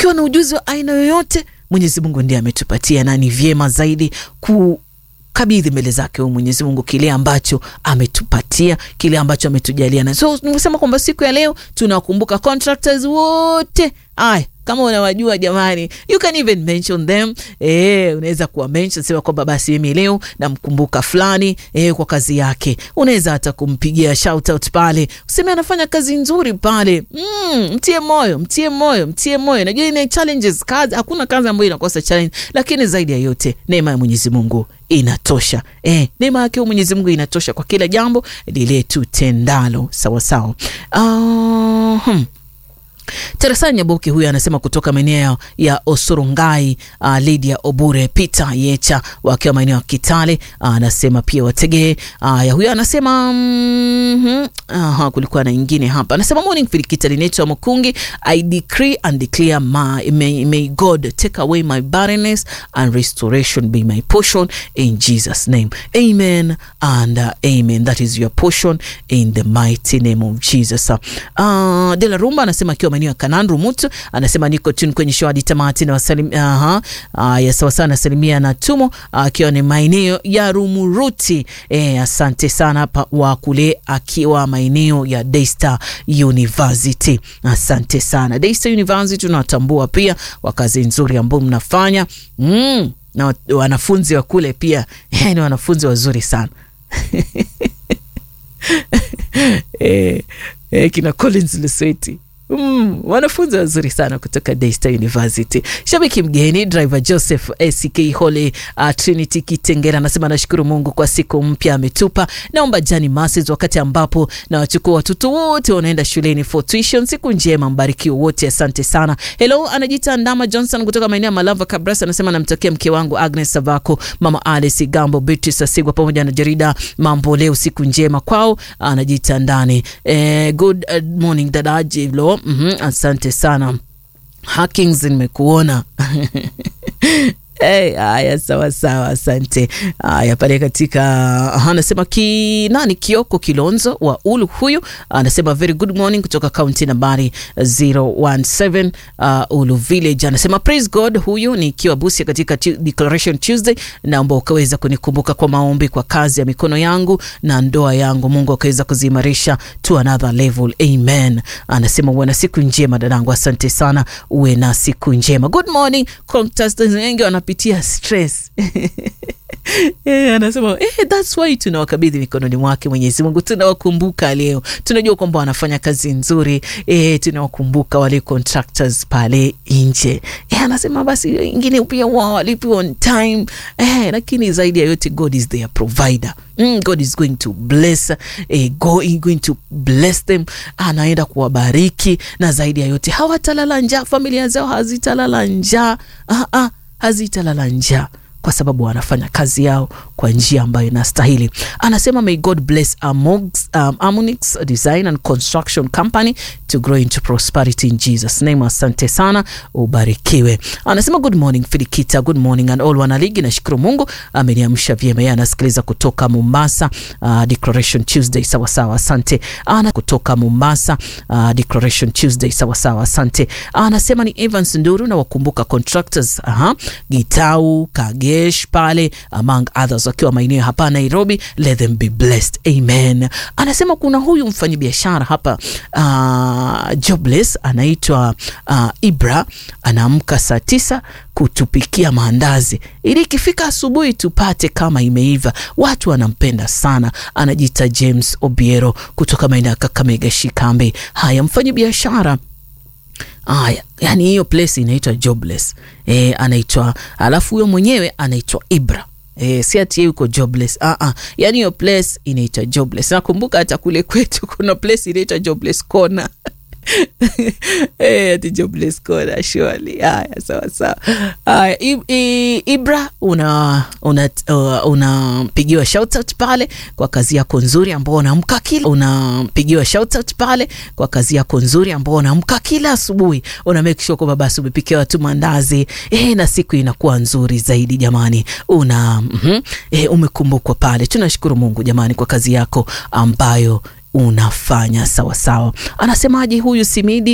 tukiwa na ujuzi wa aina yoyote, Mwenyezi Mungu ndiye ametupatia, na ni vyema zaidi ku kabidhi mbele zake huyu Mwenyezi Mungu kile ambacho ametupatia, kile ambacho ametujalia. Na so nimesema kwamba siku ya leo tunawakumbuka contractors wote. Aya, kama unawajua jamani, you can even mention them. Eh, unaweza kuwa mention sema kwamba basi mimi leo namkumbuka fulani eh, kwa kazi yake. Unaweza hata kumpigia shout out pale, useme anafanya kazi nzuri pale. Mm, mtie moyo, mtie moyo, mtie moyo. Najua ina challenges, kazi hakuna kazi ambayo inakosa challenge, lakini zaidi ya yote neema ya Mwenyezi Mungu inatosha. Eh, neema yake Mwenyezi Mungu inatosha kwa kila jambo lile tutendalo. Sawa sawa. Uh, hmm. Teresa Nyaboki huyu anasema kutoka maeneo ya Osorungai. Uh, Lydia Obure Peter Yecha wakiwa maeneo ya Kitale anasema uh, pia wategee uh, ya huyu anasema mm -hmm. Aha, kulikuwa na ingine hapa anasema morning Filikita linaitwa Mukungi I decree and declare my, may, may God take away my barrenness and restoration be my portion in Jesus name amen and uh, amen that is your portion in the mighty name of Jesus uh, Dela Rumba anasema akiwa maeneo ya Kananru Mutu anasema niko tuni kwenye show hadi tamati na wasalim, aha, uh, ya sawa sana nasalimia na tumo akiwa uh, ni maeneo ya Rumuruti. Eh, asante sana hapa wa kule akiwa maeneo ya Daystar University. Asante sana Daystar University, tunawatambua pia kwa kazi nzuri ambayo mnafanya mm, na wanafunzi wa kule pia ni wanafunzi wazuri sana eh, eh, kina Collins Lesweti Mm, wanafunzi wazuri sana kutoka Daystar University. Shabiki mgeni driver Joseph ACK Holy uh, Trinity Kitengera anasema nashukuru Mungu kwa siku mpya ametupa. Naomba Jani Masses wakati ambapo na wachukua watoto wote wanaenda shuleni for tuition. Siku njema, mbarikiwe wote, asante sana. Hello, anajiita Ndama Johnson kutoka maeneo ya Malava Kabras anasema namtakia mke wangu Agnes Savako, mama Alice Gambo, Beatrice Asigwa pamoja na jarida Mambo Leo, siku njema kwao. Anajiita ndani. Eh, good morning dada Jilo. Mm -hmm, asante sana Hackings, nimekuona Hey, haya sawa sawa, asante. Haya pale katika anasema ki nani Kioko Kilonzo wa Ulu, huyu anasema very good morning kutoka kaunti nambari 017 uh, Ulu Village. Anasema praise God, huyu ni kiwa Busia katika Declaration Tuesday. Naomba ukaweza kunikumbuka kwa maombi kwa kazi ya mikono yangu na ndoa yangu, Mungu akaweza kuziimarisha to another level, amen. Anasema uwe na siku njema dadangu, asante sana, uwe na siku njema. Good morning contestants wengi wanapitia stress Yeah, anasema eh, that's why tunawakabidhi mikononi mwake Mwenyezi Mungu. Tunawakumbuka leo, tunajua kwamba wanafanya kazi nzuri eh, tunawakumbuka wale contractors pale nje eh, anasema basi wengine pia wao walipi on time eh, lakini zaidi ya yote God is their provider. Mm, God is going to bless eh, going, going to bless them, anaenda kuwabariki na zaidi ya yote hawatalala njaa, familia zao hazitalala njaa ah, ah, hazitalala njaa kwa sababu wanafanya kazi yao kwa njia ambayo inastahili. Anasema may God bless Amogs, um, Amonix Design and Construction Company to grow into prosperity in Jesus name. Asante sana, ubarikiwe. Anasema good morning Filikita, good morning and all wanaligi. Nashukuru Mungu ameniamsha vyema. Yeye anasikiliza kutoka Mombasa, uh, Declaration Tuesday. Sawa sawa, asante. Ana kutoka Mombasa, uh, Declaration Tuesday. Sawa sawa, asante. Anasema ni Evans Nduru na wakumbuka contractors, aha, Gitau Kage pale among others wakiwa maeneo hapa Nairobi, let them be blessed amen. Anasema kuna huyu mfanyabiashara hapa uh, jobless anaitwa uh, Ibra, anaamka saa tisa kutupikia maandazi ili ikifika asubuhi tupate kama imeiva. Watu wanampenda sana. Anajiita James Obiero kutoka maeneo ya Kakamega Shikambe. Haya, mfanyabiashara Aya, yani hiyo place inaitwa jobless e, anaitwa alafu huyo mwenyewe anaitwa Ibra e, si ati yeye yuko jobless ah ah, yani hiyo place inaitwa jobless. Nakumbuka hata kule kwetu kuna place inaitwa jobless corner ati jobless corner surely. Haya, sawa sawa. Haya, Ibra una unapigiwa una uh, shoutout pale kwa kazi yako nzuri ambao unaamka kila unapigiwa shoutout pale kwa kazi yako nzuri ambao unaamka kila asubuhi, una make sure kwamba basi umepikia watu mandazi eh, na siku inakuwa nzuri zaidi jamani. Una mm -hmm, eh, umekumbukwa pale. Tunashukuru Mungu jamani kwa kazi yako ambayo unafanya sawasawa. Anasemaje huyu Simidi?